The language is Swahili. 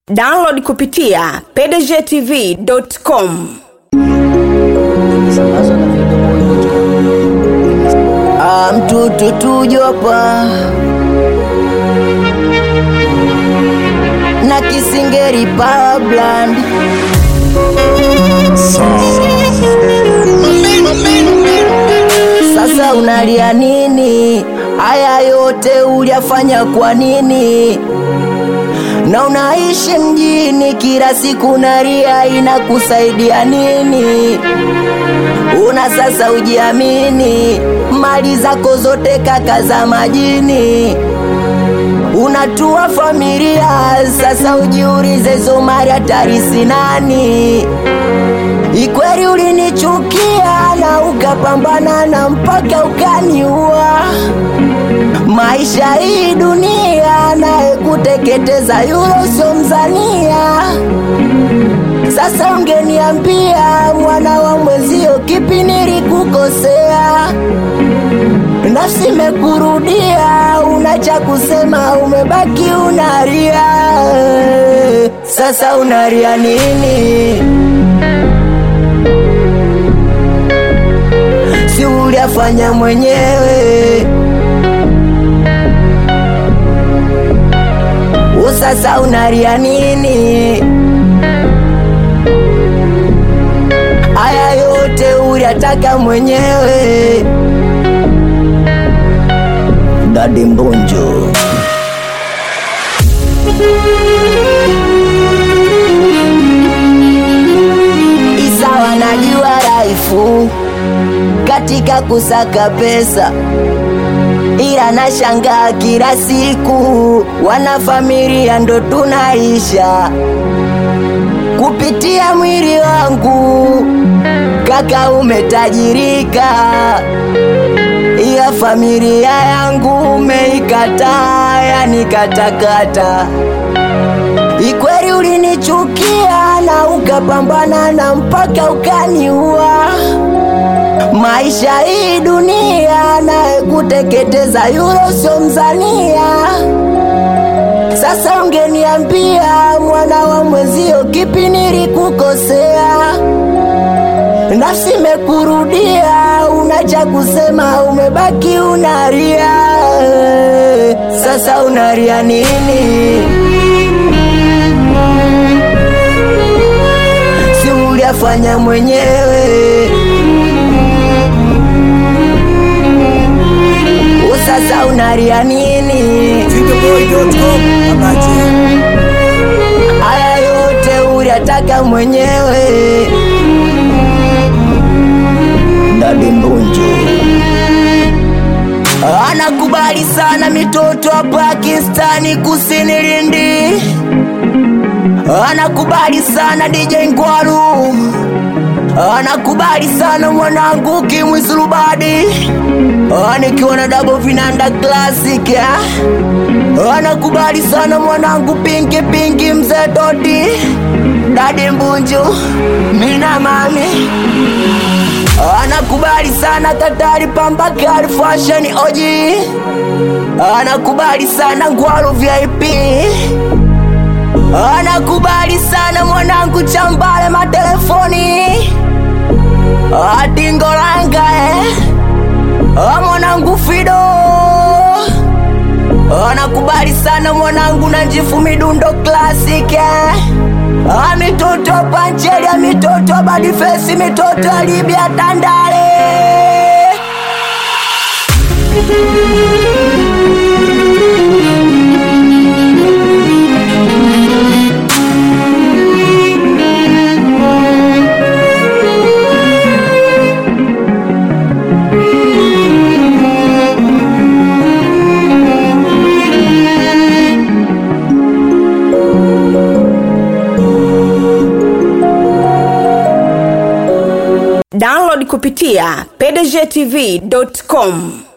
download kupitia pdgtv.com Sambazo na videoboy.com. Ah, mtutu tujopa na kisingeri power brand sasa unalia nini haya yote uliyafanya kwa nini na unaishi mjini kila siku naria inakusaidia nini una sasa ujiamini mali zako zote kaka za majini unatua familia sasa ujiulize hizo mali hatarisi nani ikweli ulinichukia na ukapambana na mpaka ukaniua maisha hii dunia naye kuteketeza yulo sio mzania sasa ungeniambia mwana wa mwezio kipi nilikukosea nafsi imekurudia una cha kusema umebaki unaria sasa unaria nini si uliafanya mwenyewe usasa unaria nini haya yote uliyataka mwenyewe dadi mbunjo isawa najua raifu katika kusaka pesa ila nashangaa kila siku wanafamilia ndo tunaisha kupitia mwili wangu kaka umetajirika iya familia yangu umeikataa yani katakata ikweli ulinichukia na ukapambana na mpaka ukaniua maisha hii dunia naye kuteketeza yulo sio mzania sasa ungeniambia mwana wa mwezio kipi nilikukosea nafsi imekurudia una cha kusema umebaki unaria sasa unaria nini si uliafanya mwenyewe sasa unaria nini Videoboy.com Abache. haya yote uliyataka mwenyewe dadi mbunjo anakubali sana mitoto wa pakistani kusini lindi anakubali sana dj ngwaru anakubali sana mwanangu kimwisulubadi nikiwa na dabo vinanda classic ya anakubali sana mwanangu pinki pinki mzee dodi dadi mbunju mina mami anakubali sana katari pambakari fashion oji anakubali sana ngwaru vip anakubali sana mwanangu chambale matelefoni atingolanga eh. Ah, mwanangu fido anakubali sana mwanangu na njifu midundo classic eh. Ah, mitoto panchelia mitoto badifesi mitoto ya libya tandale download kupitia pdgtv.com